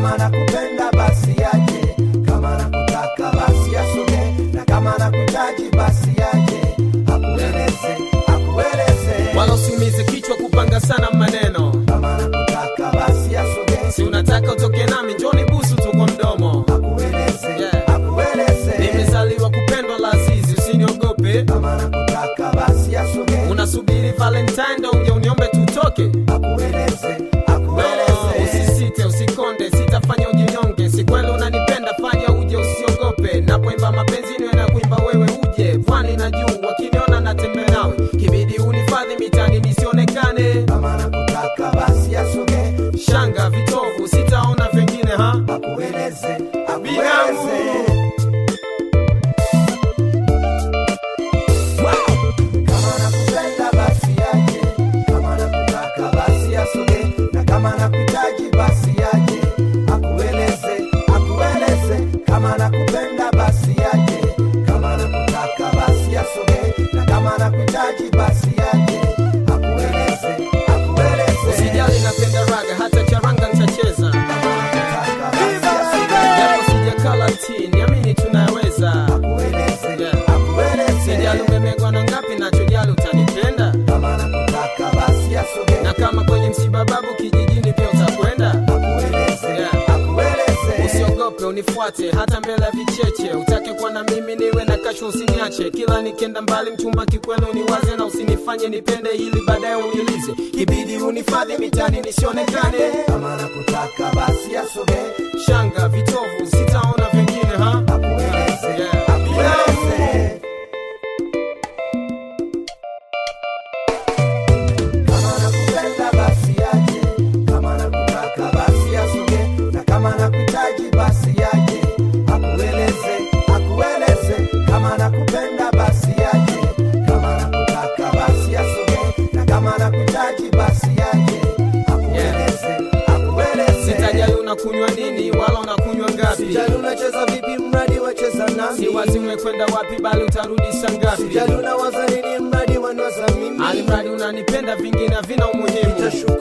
kama nakupenda basi yaje kama nakutaka basi asogee na kama nakuhitaji basi yaje akueleze akueleze wala usiumize kichwa kupanga sana maneno kama nakutaka basi asogee si unataka utoke nami njoni busu tu kwa mdomo akueleze Yeah. akueleze nimezaliwa kupendwa la azizi usiniogope kama nakutaka basi asogee unasubiri valentine ndo uje uniombe tutoke akueleze No, akueleze usisite usikonde sitafanya ujinyonge si kweli unanipenda fanya uje usiogope napoimba mapenzi niwe na kuimba wewe uje pwani na juu wakiniona natembea nawe kibidi unifadhi mitani nisionekane kama nakutaka basi asogee shanga vitovu sitaona vingine ha akueleze binamu akueleze kama nakupenda basi yaje kama nakutaka basi asogee na kama nakuhitaji basi yaje akueleze akueleze kama nakupenda basi yaje kama nakutaka basi asogee na kama nakuhitaji basi yaje akueleze akueleze usijali napenda raga hata charanga nitacheza kama nakutaka basi asogee japo sijakala ti niamini tunaweza akueleze Yeah. akueleze sijali umemegwa na ngapi nachojali utanipenda kama nakutaka basi asogee na kama kwenye msiba babu kijijini pia utakwenda akueleze Yeah. akueleze usiogope unifuate hata mbele ya vicheche utake kuwa na mimi niwe na kasho usiniache kila nikenda mbali mchumba kikweli uniwaze na usinifanye nipende ili baadaye uniulize kibidi unifadhi mitani nisionekane kama nakutaka basi asogee shanga vitovu sitaona vingine ha akueleze Yeah. akueleze kama nakupenda basi yaje kama nakutaka basi asogee na kama nakuhitaji basi yaje akueleze akueleze kama nakupenda basi yaje kama nakutaka basi asogee na kama nakuhitaji basi yaje akueleze akueleze sitajali unakunywa nini wala unakunywa ngapi Sijali unacheza vipi mradi wacheza nami si wazi umekwenda wapi bali utarudi saa ngapi Sijali unawaza nini mradi wanwaza mimi alimradi unanipenda vingine havina umuhimu Nitashuka